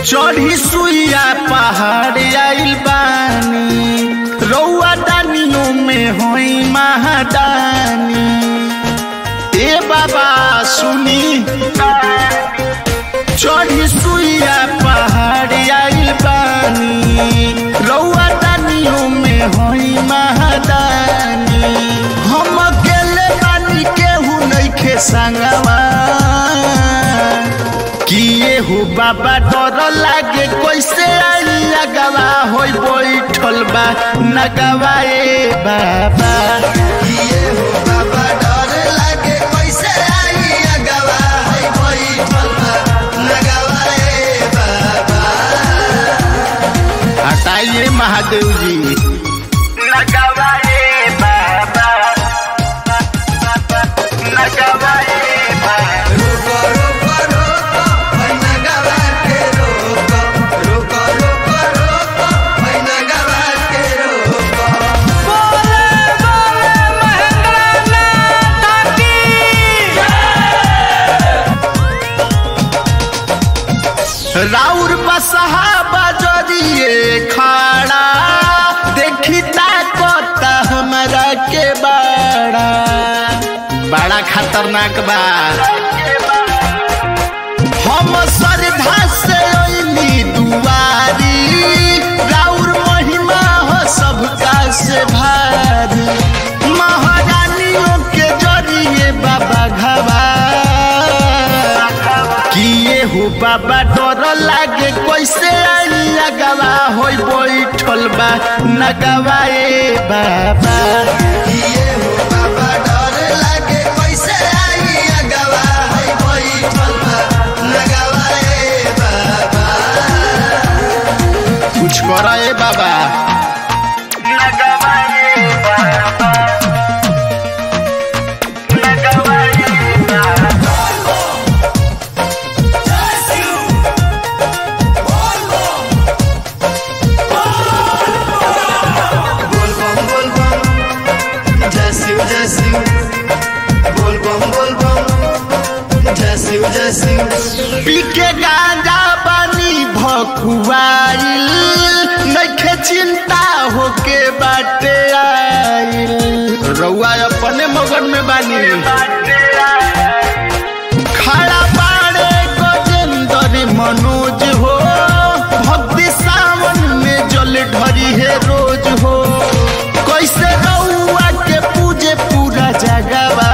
चढ़ी सुइया पहाड़ आइल बानी रौआ दानियों में होई महादानी ए बाबा सुनी चढ़ी सुइया पहाड़ आइल बानी रौआ दानियों में होई महादानी हम अकेले बानी केहू नइखे संगवा किए हो बाबा डर लागे कैसे आई अगवा होई बैठल बा नगवा ए बाबा किए हो बाबा डर लागे कैसे आई अगवा है बैठल बा लगवा ए बाबा हटाइए महादेव जी नगवा ए बाबा नगवा ए बाबा रोको रोको रोको है नगवा के रोको रोको रोको रोको है नगवा के रोको राउर बसहा बजरिए खड़ा देखी ताकत हमरा के बड़ा बड़ा खतरनाक बा हम श्रद्धा से अइली दुआरी राउर महिमा हो सबका से भारी महारानियों के जरिए बाबा घबा किए हो बाबा डर लागे कैसे आई अगवा होई बैठल बा नगवा ए बाबा किए हो बाबा डर लागे कैसे आई अगवा है बैठल बा लगवा ए बाबा कुछ कर ए बाबा नगवा ए बाबा नगवा ए बाबा बोल बम बोल बम जय शिव जय शिव बोल बम बोल बम जय शिव जय शिव पी के गांजा पानी भकुआइल नइखे चिंता होके बाटे आइल रउआ अपने मगन में बानी खड़ा बाड़े गजेंद्र मनोज हो भक्ति सावन में जल ढरी है रोज हो कैसे रउआ के पूजे पूरा जगवा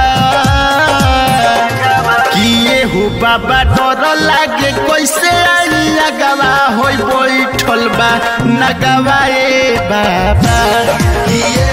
किए हो बाबा डर लागे कैसे आई अगवा होई बैठल बा नगवा ए बाबा किए